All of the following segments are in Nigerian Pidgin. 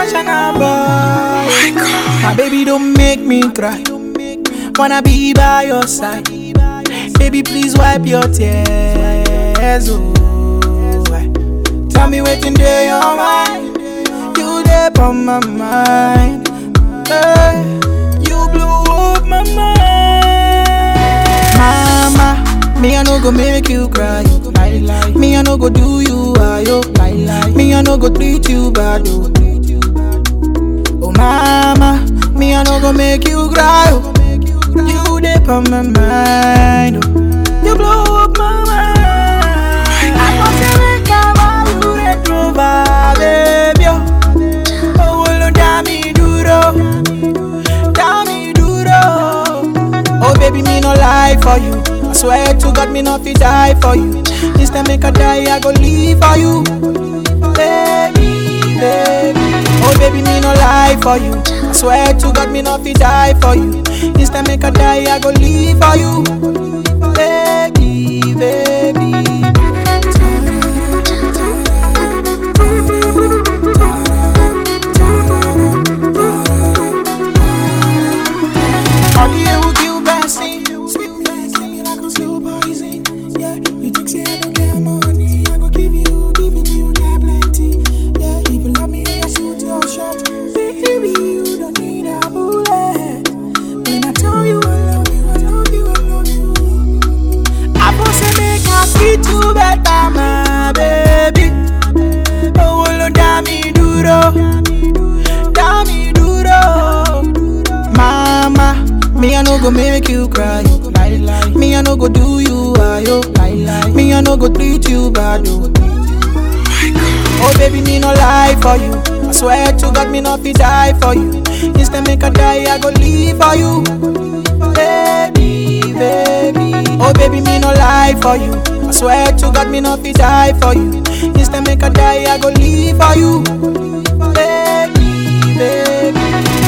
what's your number? My baby, don't make me cry. Wanna be by your side. Baby, please wipe your tears. Oh, tell me what's in your mind. You there on my mind. Hey, you blew up my mind. Mama, me I no go make you cry. Lie, lie. Me I no go do you ayo. Lie, lie. Me I no go treat you bad. Oh. Oh mama, me I no go make you cry. Oh. You dip on my mind. Oh. You blow up my mind. I want to make a you retro baby. Oh, well, dami duro, dami duro. Oh baby, me no lie for you. I swear to God, me no fit die for you. This time make a die, I go live for you, baby, baby. Oh baby, me no lie for you. I swear to God, me no fit die for you. This time make a die, I go live for you, baby, baby. All the air will give blessing. Sweet blessing, me like a slow poison. Yeah, you think say I don't get money, I go give you, give you, you get plenty. Yeah, if you love me, I shoot your shot. Baby, you don't need a bullet. When I tell you I love you, I love you, I love you. I must say make I treat you better, my baby. Oh, well, dami duro, dami duro. Mama, me I no go make you cry. Lie, lie. Me I no go do you ayo. Lie, lie. Me I no go treat you bad. Oh. Oh baby, me no lie for you. I swear to God, me no fit die for you. Instead make a die, I go live for you, baby, baby. Oh baby, me no lie for you. I swear to God, me no fit die for you. Instead make a die, I go live for you, baby, baby.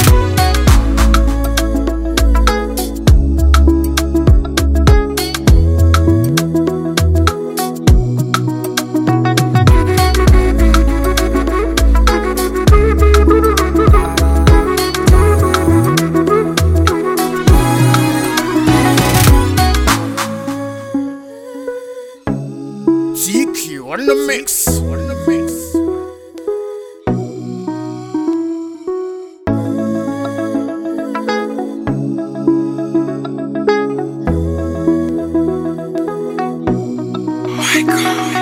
TQ on the mix. On the mix. My God.